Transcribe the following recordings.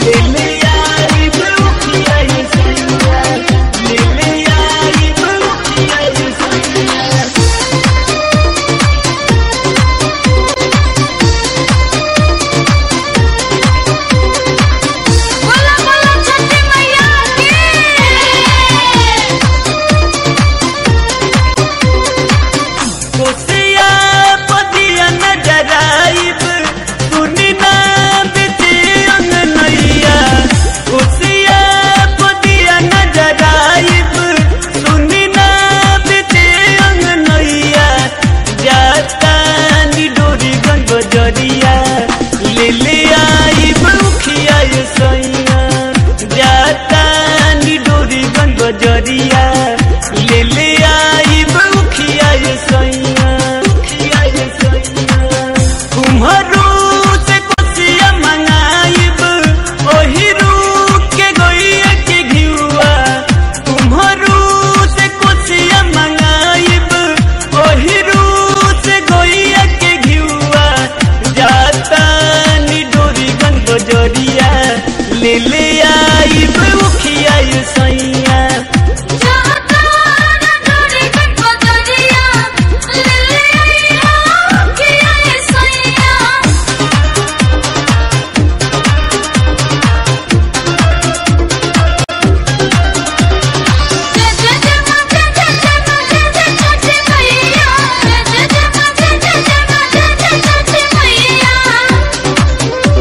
ले ले आई बउखिया ये सैया ले ले आई बउखिया ये सैया बोला बोला छठी मैया की कोसिया पदिया नजर आइब सुनी ना बिती अंगनैया कोसिया पदिया नजर आइब सुनी ना बिती अंगनैया जाता नी डोरी गंग जरिया ले ले आइब उखिया ये सैया जाता नी डोरी गंग जरिया ले ले आइब उखिया ये सैया उखिया ये सैया कुम्हरू से कोसिया मंगाइब ओही रूप के गोइया के घिउआ कुम्हरू से कोसिया मंगाइब ओही रूप से गोइया के घिउआ जाता नी डोरी गंग जरिया ले ले आइब उखिया ये सैया जाता ना डोरी गट बजरिया ले ले आइया किया ये सैया जय जय जय मां जय जय जय मां जय जय छठी मैया जय जय जय मां जय जय जय मां जय जय छठी मैया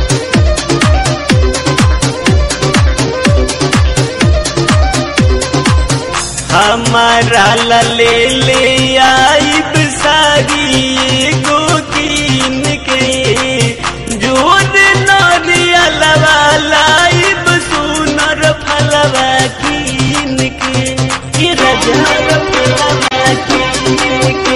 हमारा ला ले ले आइब सारी एगो कीन के जोर नरिया लवा लाइब सुनर फलवा कीन के कि रजर फलवा कीन के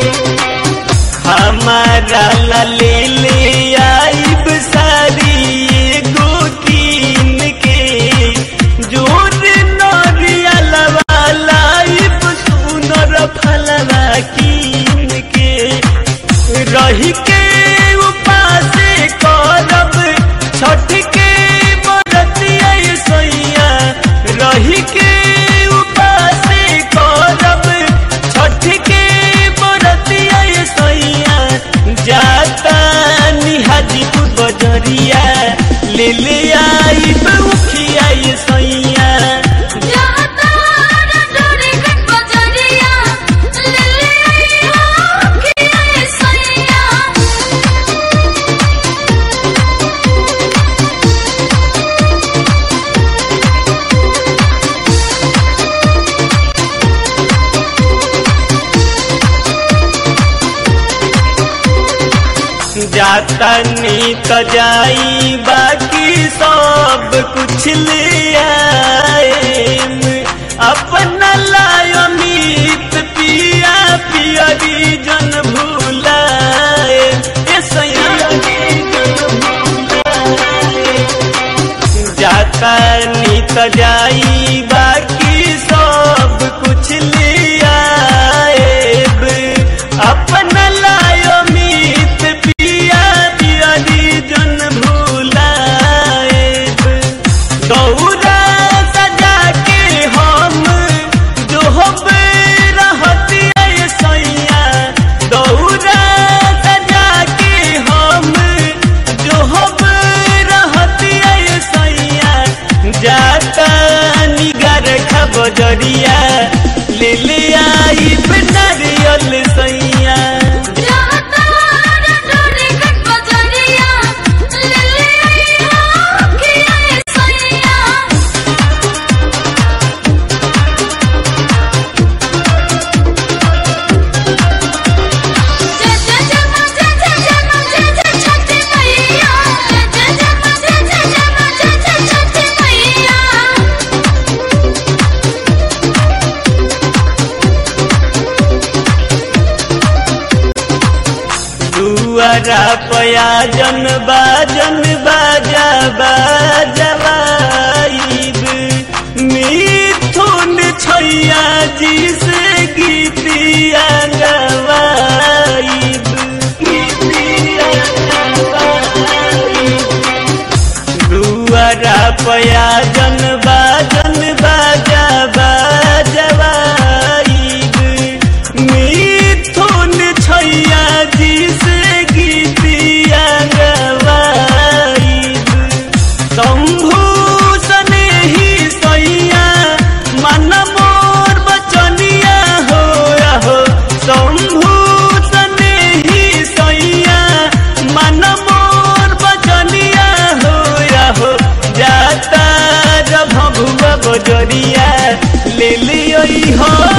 हमारा ला ले ले आइब सारी एगो कीन के जोर नरिया लवा लाइब सुनर फलवा कीन के रही के उपासे करब छठ के बरतिया ये सैया रही के उपासे करब छठ के बरतिया ये सैया जाता निहाजीपुर बजरिया ले ले आई उखिया ये सैया जाता ना डोरी गट बजरिया ले ले आइया किया ये सैया जाता नी तो जाई बाकी सब कुछ ले आएम अपना लायो मीत पिया पियरी जन भूलाए ए सैया जन भूलाए जाता नी तो जाई बाकी सब कुछ ले आएब अपना लायो मीत पिया पियरी जन भूलाएब दौरा सजा के हम जो रहती है सैया दौरा सजा के हम जो रहती है सैया जाता निगर खबरिया ले ले आई नारियल सैया जाता ना डोरी गट बजरिया ले ले आइया किया ये सैया जय जय जय मां जय जय जय मां जय जय छठी मैया जय जय जय मां जय जय जय मां जय जय छठी मैया दुआरा पया जन बाजन बाजा बाजवाइब मिथुन छैया जी से गीतिया गवाइब गीतिया गवाइब दुआरा पया जन बाजन बाजा बाजवाईब मिथुन छैया जी से गीतिया गवाईब शंभू सने ही सैया मन मोर बचनिया हो हो शंभू सने ही सैया मन मोर बचनिया हो हो जाता जब भगुआ बजरिया ले लियो हो